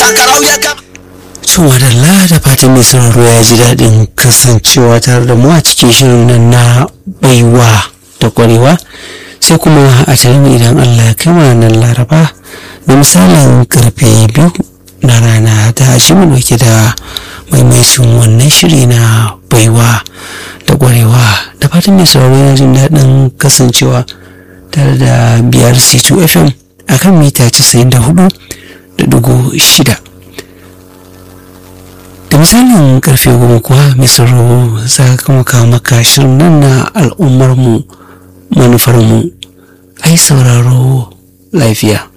karau ya kama to madalla da fatan mai sauraro ya ji daɗin kasancewa tare da mu a cikin shirin nan na baiwa da ƙwarewa sai kuma a tarihi idan allah ya kai nan laraba da misalin karfe biyu na rana ta shi mu dauke da maimacin wannan shiri na baiwa da ƙwarewa da fatan mai sauraro ya jin daɗin kasancewa tare da biyar c2 fm akan mita 94 da dugu shida da misalin karfe goma kuwa mai sauraro za ka kuma kawo maka shirin nan na al'ummarmu manufarmu ai sauraro lafiya